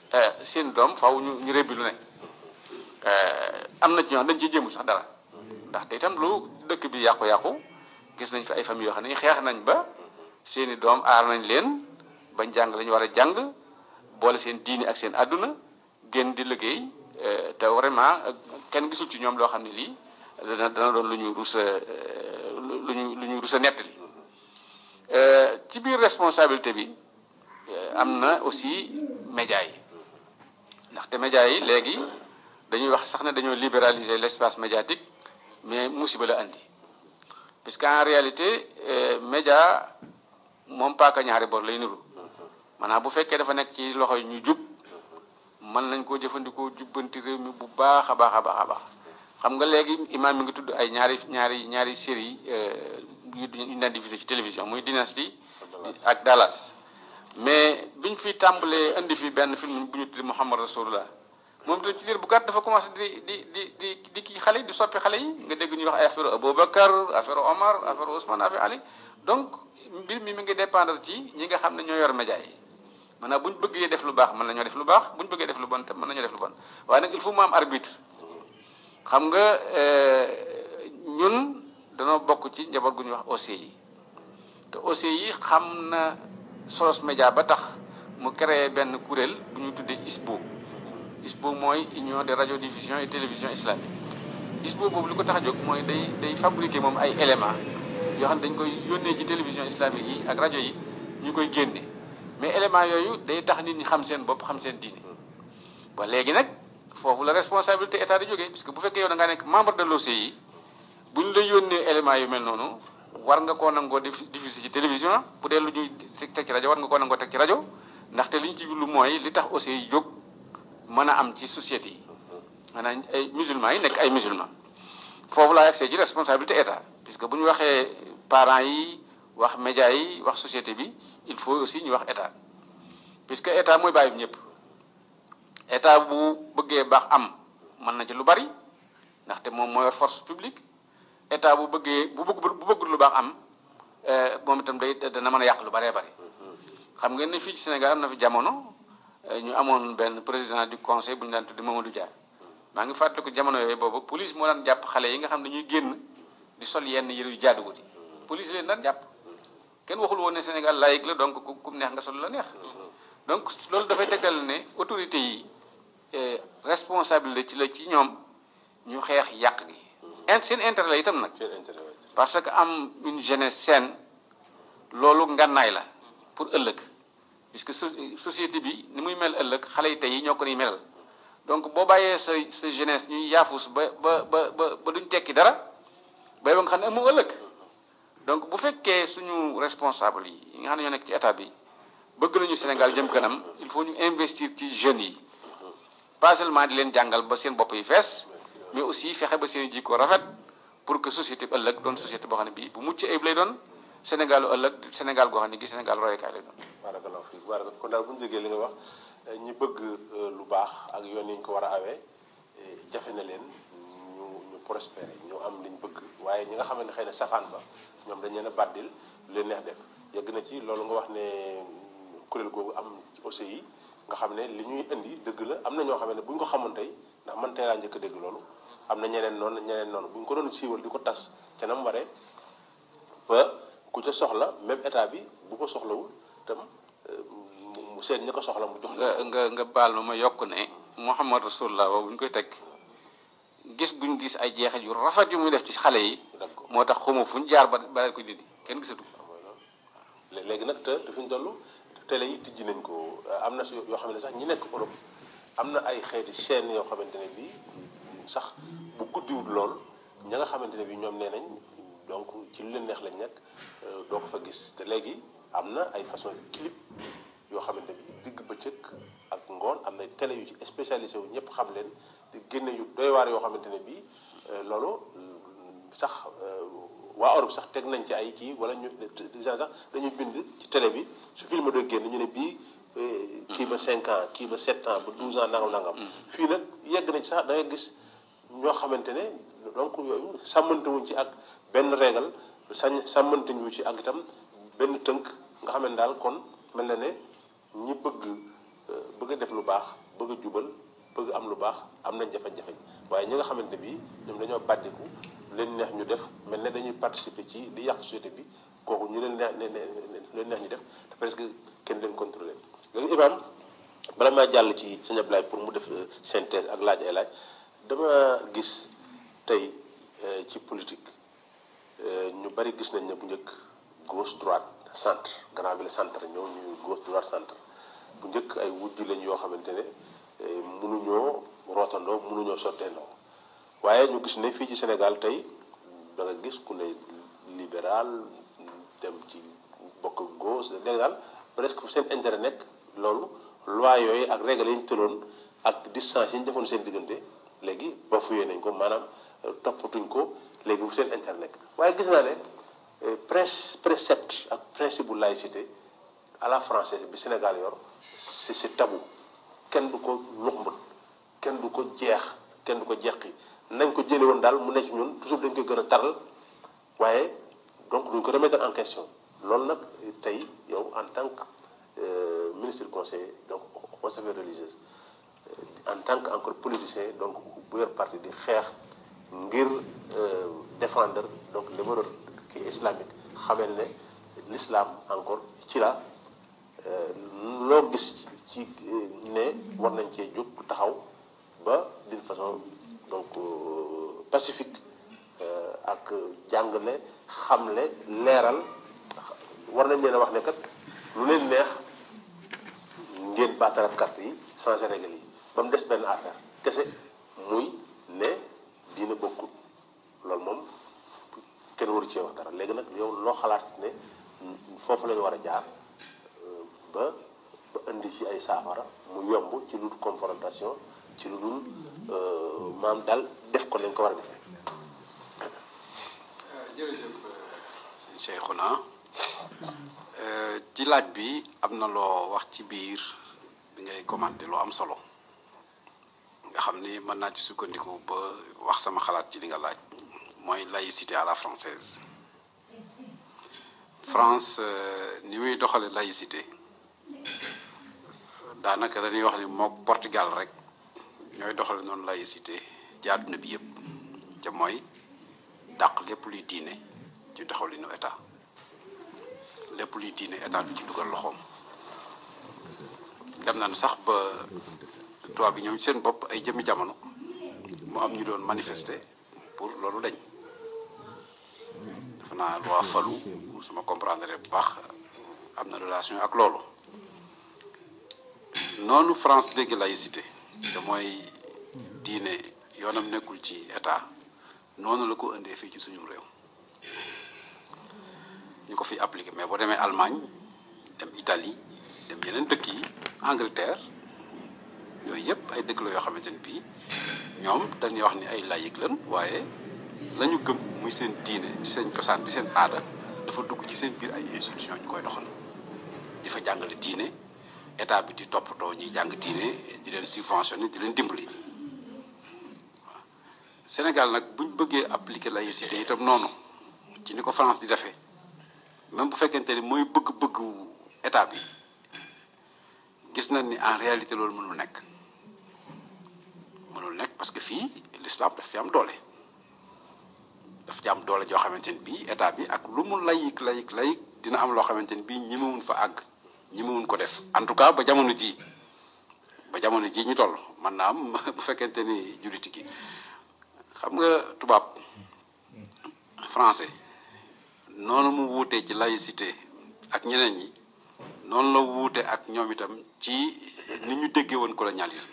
seen doom faaw ñu ñu rébbi lu ne am na ci ñoo xam dañ ciy jëmul sax dara ndaxte itam lu dëkk bi yàqu-yàqu gis nañ fi ay famille yoo xam ne xeex nañ ba seeni doom aar nañ leen bañ jàng lañu war a jàng boole seen diini ak seen àdduna génn di liggéey te vraiment kenn gisul ci ñoom loo xam ne lii dana dana doon lu ñu rus lu ñu lu ñu rus a nettali ci biir responsabilité bi am na aussi média yi ndaxte média yi léegi dañuy wax sax ne dañoo libéraliser l'espace médiatique mais musiba la andi puisque en réalité média moom paaka ñaari bor lay niru maanaam bu fekkee dafa nekk ci loxo yi ñu jub mën nañ koo jëfandikoo jubbanti réew mi bu baax a baax a baax a baax xam nga léegi imaam mi ngi tudd ay ñaari ñaari ñaari série yu ñu daan diffusé ci télévision muy Dynasty ak Dallas mais biñ fi tàmbalee indi fi benn film bu ñu tudd Muhammad Rasulullah moom tamit ci diir bu gàtt dafa commencé di di di di di kii xale di soppi xale yi nga dégg ñuy wax ay affaire Aboubacar affaire Omar affaire Ousmane affaire Ali donc mbir mi mi ngi dépendre ci ñi nga xam ne ñoo yor média yi maanaam bu ñu bëggee def lu baax mën nañoo def lu baax bu ñu bëggee def lu bon te mën nañoo def lu bon waaye nag il faut mu am arbitre xam nga ñun danoo bokk ci njaboot gu ñuy wax OCI te OCI xam na solos média ba tax mu créé benn kuréel bu ñu tuddee ISBO ISBO mooy union des radiodiffusion et télévision islamique ISBO boobu li ko tax a jóg mooy day day fabriquer moom ay éléments yoo xam ne dañ koy yónnee ci télévision islamique yi ak rajo yi ñu koy génne mais éléments yooyu day tax nit ñi xam seen bopp xam seen diine ba léegi nag foofu la responsabilité état di jógee parce que bu fekkee yow da ngaa nekk membre de l'OCI bu ñu la yónnee éléments yu mel noonu war nga koo nangoo diffuser ci télévision bu dee lu ñuy teg ci rajo war nga koo nangoo teg ci rajo ndaxte li ñu ci lu mooy li tax OCI jóg mën a am ci société yi maanaam ay musulmans yi nekk ay musulmans foofu laa accès ci responsabilité état puisque bu ñu waxee parents yi wax médias yi wax société bi il faut aussi ñu wax état puisque état mooy bàyyi ñëpp état bu bëggee baax am mën na ci lu bari ndaxte moom mooy force publique état bu bëggee bu bëgg bu bëggul lu baax am moom itam day dana mën a yàq lu baree bari xam ngeen ne fii ci Sénégal am na fi jamono ñu amoon benn président du conseil bu ñu daan tuddi Mamadou Dia maa ngi fàttaliku jamono yooyu boobu police moo daan jàpp xale yi nga xam ne ñuy génn di sol yenn yëre yu jaaduwut yi police leen daan jàpp kenn waxul woon ne Sénégal laïque la donc ku ku neex nga sol la neex donc loolu dafay tegtal ne autorité yi responsabilité ci la ci ñoom ñu xeex yàq gi in seen intérêt la itam nag parce que am une jeunesse saine loolu ngànnaay la pour ëllëg puisque société bi ni muy mel ëllëg xale yi tey yi ñoo ko ni melal donc boo bàyyee sa sa jeunesse ñuy yaafus ba ba ba ba ba duñ tekki dara bay ba nga xam ne amu ëllëg donc bu fekkee suñu responsable yi nga xam ne ñoo nekk ci état bi bëgg nañu Sénégal jëm kanam il faut ñu investir ci jeunes yi pas seulement di leen jàngal ba seen bopp yi fees mais aussi fexe ba seen jikko rafet pour que société bi ëllëg doon société boo xam ne bii bu mucc ayib lay doon Sénégal ëllëg Sénégal goo xam ne gi Sénégal royukaay lay doon. barakallahu fiik baraka kon daal bu ñu jógee li nga wax ñi bëgg lu baax ak yoon yi ñu ko war a awee jafe na leen ñu ñu prospérer ñu am liñ bëgg waaye ñi nga xam ne xëy na safaan ba ñoom dañ leen a bàddil lu leen neex def yegg na ci loolu nga wax ne kuréel googu am ci OCI nga xam ne li ñuy indi dëgg la am na ñoo xam ne bu ñu ko xamoon tey ndax man tey laa njëkk a dégg loolu am na ñeneen noonu ñeneen noonu bu ñu ko doon siiwal di ko tas ca na mu waree ba ku ca soxla même état bi bu ko soxlawul tam mu seet ña ko soxla mu jox nga nga nga baal ma ma yokk ne Muhammad Rasulullah bu ñu koy teg gis guñ gis ay jeexit yu rafet yu muy def ci xale yi moo tax xamu fu ñu jaar ba ba ko dindi kenn gisatu léegi nag te te fi ñu toll télé yi tijji nañ ko am na yoo xam ne sax ñi nekk Europe am na ay xeeti chaîne yoo xamante ne bii sax bu guddiwul lool ña nga xamante ne bii ñoom nee nañ donc ci lu leen neex lañ nekk doo ko fa gis te léegi am na ay façon clip yoo xamante bi digg bëccëg ak ngoon am na télé yu ci spécialisé wu ñëpp xam leen di génne yu doy waar yoo xamante ne bii loolu sax waa Europe sax teg nañ ci ay kii wala ñu déjà sax dañuy bind ci télé bi su film doon génn ñu ne bii kii ba 5 ans kii ba 7 ans ba 12 ans nangam nangam. fii nag yegg nañ sax da ngay gis ñoo xamante ne donc yooyu sàmmante wuñ ci ak benn régal sañ sàmmante ñu ci ak itam benn tënk nga xam ne daal kon mel na ne ñi bëgg bëgg a def lu baax bëgg a jubal bëgg am lu baax am nañ jafe-jafe waaye ñi nga xamante bi ñoom dañoo bàddiku leen neex ñu def mel ne dañuy participer ci di yàq société bi kooku ñu leen neex leen neex ñu def te presque kenn leen contrôler léegi Ibrahima bala maa jàll ci sëñ Ablaye pour mu def synthèse ak laaj ay laaj dama gis tey ci politique ñu bari gis nañ ne bu njëkk gauche droite centre grand bi le centre ñëw ñu gauche droite centre bu njëkk ay wujj lañ yoo xamante ne mënuñoo rootandoo mënuñoo sotteendoo waaye ñu gis ne fii ci Sénégal tey da nga gis ku ne libéral dem ci bokk gauche léegi daal presque seen intérêt nekk loolu loi yooyu ak règle yi ñu tëloon ak distance yi ñu defoon seen diggante léegi ba fuyee nañ ko maanaam toppatuñ ko léegi bu seen intérêt nekk waaye gis naa ne pres précepte ak principe bu laïcité à la française bi Sénégal yor c'est c'est tabou kenn du ko luxmbët kenn du ko jeex kenn du ko jeqi nañ ko jële woon daal mu nekk ñun toujours dañ koy gën a taral waaye donc duñ ko remettre en question loolu nag tey yow en tant que ministre conseiller donc aux affaires religieuses en tant que encore politicien donc bu yor parti di xeex ngir défendre donc les valeurs kii islamique xamel ne l'islam encore ci la loo gis ci ne war nañ cee jóg taxaw ba d'une façon donc pacifique ak jàngale xamle leeral war nañ leen a wax ne kat lu leen neex ngeen baatarat carte yi changé règle yi ba mu des benn affaire kese muy ne diina bokkut loolu moom kenn waru cee wax dara léegi nag yow loo xalaat ne foofu la ñu war a jaar ba ba indi ci ay saafara mu yomb ci lu dul confrontation ci lu dul maam daal def ko nañ ko war a defee. jërëjëf sëñ Cheikhouna ci laaj bi am na loo wax ci biir bi ngay commenté loo am solo nga xam ni mën naa ci sukkandiku ba wax sama xalaat ci li nga laaj mooy laïcité à la française France ni muy doxale laïcité daanaka dañuy wax ni mook Portugal rek ñooy doxale noonu laïcité ci àdduna bi yëpp te mooy dàq lépp luy diine ci doxalinu état lépp luy diine état du ci dugal loxoom dem nañu sax ba tubaab bi ñoom seen bopp ay jëmmi jamono mu am ñu doon manifester pour loolu dañ dafa naa loi falu su ma comprendre bu baax am na relation ak loolu noonu France léegi laïcité te mooy diine yoonam nekkul ci état noonu la ko indee fii ci suñu réew ñu ko fi appliqué mais boo demee Allemagne dem Italie dem yeneen dëkk yi Angleterre yooyu yëpp ay dëkk la yoo xamante ni bii ñoom dañuy wax ni ay laïc lan waaye la ñu gëm muy seen diine di seen cosaan di seen aada dafa dugg ci seen biir ay institution ñu koy doxal di fa jàngale diine état bi di toppatoo ñuy jàng diine di leen subventionné di leen dimbali waaw Sénégal nag buñ bëggee appliquer laïcité itam noonu ci ni ko France di defee même bu fekkente ni mooy bëgg-bëggu état bi gis nañ ni en réalité loolu mënul nekk mënul nekk parce que fii l'islam daf fi am doole daf ci am doole joo xamante ni bii état bi ak lu mu layik layik layik dina am loo xamante ni bii ñemewuñ fa àgg ñemewuñ ko def en tout cas ba jamono ji ba jamono ji ñu toll man naa am bu fekkente ni julliti gi xam nga tubaab français noonu mu wuutee ci laïcité ak ñeneen ñi noonu la wuute ak ñoom itam ci ni ñu déggee woon colonialisme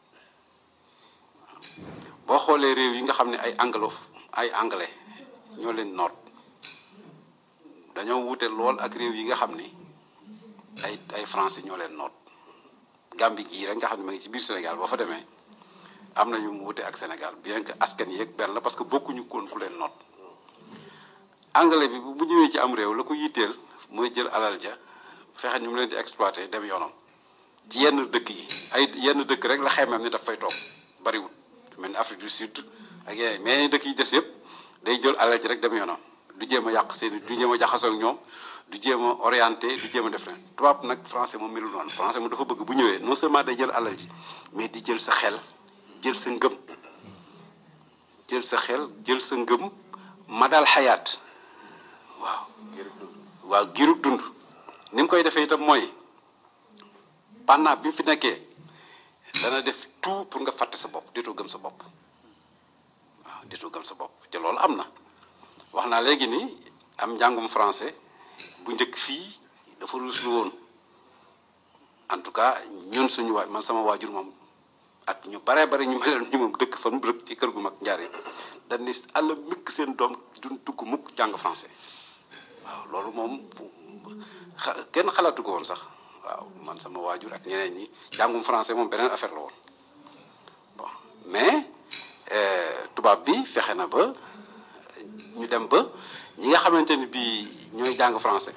boo xoolee réew yi nga xam ne ay anglo ay anglais ñoo leen noot dañoo wuute lool ak réew yi nga xam ni ay ay français ñoo leen noot Gambie gii rek nga xam ne ma ngi ci biir Sénégal boo fa demee am nañu mu wuute ak Sénégal bien que askan yi yëg benn la parce que bokkuñu koon ku leen noot anglais bi bu ñëwee ci am réew la ko yitteel mooy jël alal ja fexe ñu mu leen di exploité dem yoonam ci yenn dëkk yi ay yenn dëkk rek la xemeem ni daf fay toog bariwul mel ni Afrique du Sud ak yeneen mais dëkk yi des yëpp day jël alal ji rek dem yoonam du jéem a yàq seen du jéem a jaxasoo ak ñoom du jéem a orienté du jéem a def leen tubaab nag français moom melul noonu français moom dafa bëgg bu ñëwee non seulement day jël alal ji mais di jël sa xel jël sa ngëm jël sa xel jël sa ngëm madal xayaat waaw waaw girug dund ni mu koy defee itam mooy pendant bi mu fi nekkee dana def tout pour nga fàtte sa bopp déetoo gëm sa bopp waaw déetoo gëm sa bopp te loolu am na wax naa léegi ni am njàngum français bu njëkk fii dafa ruslu woon en tout cas ñun suñu waay man sama waajur moom ak ñu baree bari ñu meloon ñu moom dëkk fan rëkk ci kër gu mag njaari dañ ni àll mikk seen doom duñ dugg mukk jàng français waaw loolu moom kenn xalaatu ko woon sax waaw man sama waajur ak ñeneen ñi jàngum français moom beneen affaire la woon bon mais tubaab bi fexe na ba ñu dem ba ñi nga xamante ni bii ñooy jàng français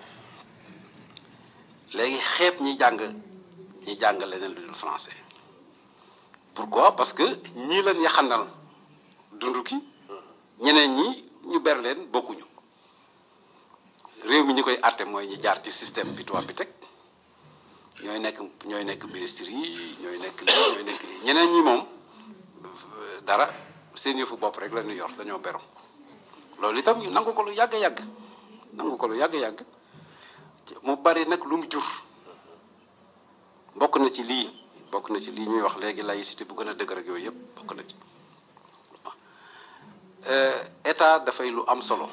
léegi xeeb ñi jàng ñi jàng leneen lu dul français pourquoi parce que ñii leen yaxanal dund ki ñeneen ñi ñu ber leen bokkuñu réew mi ñi koy àtte mooy ñi jaar ci système bi tubaab bi teg ñooy nekk ñooy nekk ministres yi ñooy nekk lii ñooy nekk lii ñeneen ñi moom dara seen yëfu bopp rek la ñu yor dañoo beru loolu itam ñu nangu ko lu yàgg yàgg nangu ko lu yàgg yàgg mu bari nag lu mu jur bokk na ci lii bokk na ci lii ñuy wax léegi laïcité bu gën a dëgër ak yooyu yëpp bokk na ci état dafay lu am solo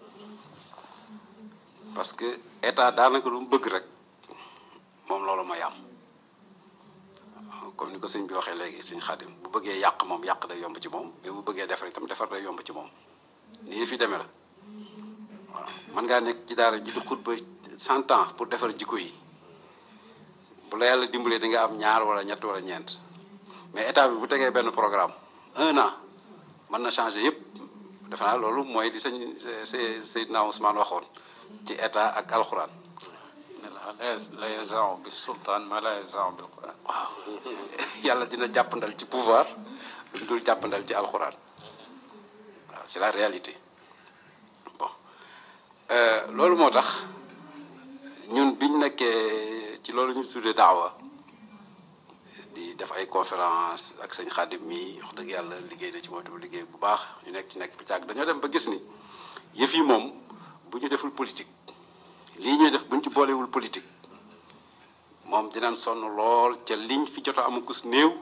parce que état daanaka lu mu bëgg rek moom loolu mooy am comme ni ko sëñ bi waxee léegi sëñ Xaadim bu bëggee yàq moom yàq day yomb ci moom mais bu bëggee defar itam defar day yomb ci moom nii fi demee la waaw mën ngaa nekk ci daara ji di xutba cent ans pour defar jikko yi bu la yàlla dimbalee di nga am ñaar wala ñett wala ñeent mais état bi bu tegee benn programme un an mën na changer yëpp defe naa loolu mooy di sëñ Seydina Ousmane waxoon ci état ak alxuraan. la yazaaw bi sultaan ma la yazaaw bil quran waaw yàlla dina jàppandal ci pouvoir lu mu dul jàppandal ci alxuraan waaw c'est la réalité bon loolu moo tax ñun biñ nekkee ci loolu ñu tuddee daawa di def ay conférence ak sëñ Xaadim mi wax dëgg yàlla liggéey na ci moom tamit liggéey bu baax ñu nekk ci nekk bi càgg dañoo dem ba gis ni yëf yi moom bu ñu deful politique lii ñuy def bu ñu ci boolewul politique moom dinañ sonn lool ca liñ fi jot a amakus néew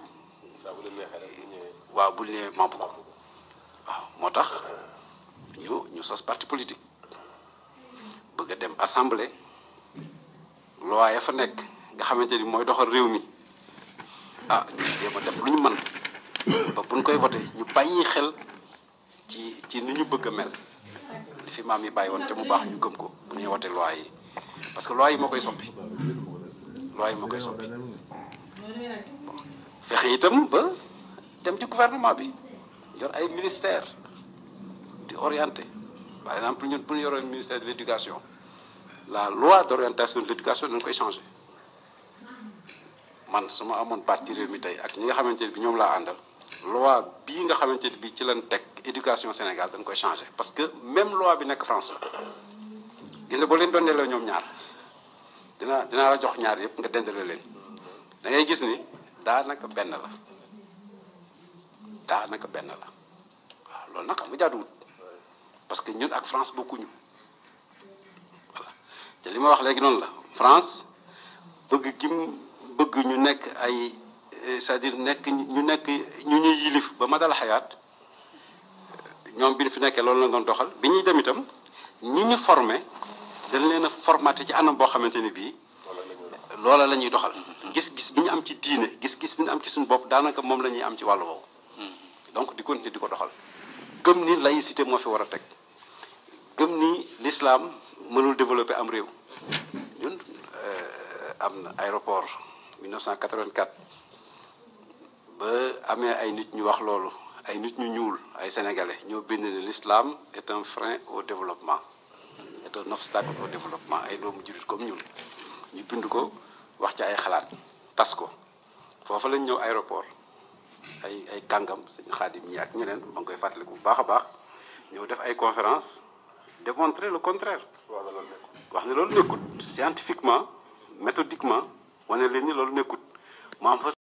waaw bu ñëwee mamp ko waaw moo tax ñu ñu sos parti politique bëgg a dem assemblée loi ya fa nekk nga xamante ni mooy doxal réew mi ah ñu jéem a def lu ñu mën ba buñ koy voté ñu bàyyi xel ci ci ni ñu bëgg a mel li fi maam yi bàyyi woon te mu baax ñu gëm ko bu ñuy wote loi yi parce que loi yi moo koy soppi loi yi moo koy soppi fexe itam ba dem ci gouvernement bi yor ay ministère di orienté par exemple ñun bu ñu yoroon ministère de l' éducation la loi d' orientation de l' éducation dañ koy changé man su ma amoon parti réew mi tey ak ñi nga xamante ne bi ñoom laa àndal loi bii nga xamante ne bii ci lañ teg éducation Sénégal dañ koy changé parce que même loi bi nekk France la gis nga boo leen doon delloo ñoom ñaar dina dinaa la jox ñaar yëpp nga dendale leen da ngay gis ni daanaka benn la daanaka benn la waaw loolu nag xam nga jaaduwut parce que ñun ak France bokkuñu voilà te li ma wax léegi noonu la France bëgg gi mu bëgg ñu nekk ay c'est-à-dire nekk ñu nekk ñu ñuy yilif ba ma dal xayaat ñoom bi ñu fi nekkee loolu la doon doxal bi ñuy dem itam ñi ñu formé dañ leen a formaté ci anam boo xamante ni bii loola la ñuy doxal gis-gis bi ñu am ci diine gis-gis bi ñu am ci suñu bopp daanaka moom la ñuy am ci wàllu woowu donc di continuer di ko doxal gëm ni laïcité moo fi war a teg gëm ni l'islam mënul développer am réew ñun am na aéroport 1984 ba amee ay nit ñu wax loolu ay nit ñu ñuul ay sénégalais ñoo bind ne l'islam est un frein au développement est un obstacle au développement ay doomu jullit comme ñun ñu bind ko wax ci ay xalaat tas ko foofa lañ ñëw aéroport ay ay kàngam sëñ xaadim ñi ak ñeneen ma ngi koy fàttaliku bu baax a baax ñëw def ay conférence démontrer le contraire waaw loolu nekkul wax ne loolu nekkut scientifiquement méthodiquement wane leen ni loolu nekkut mu am fa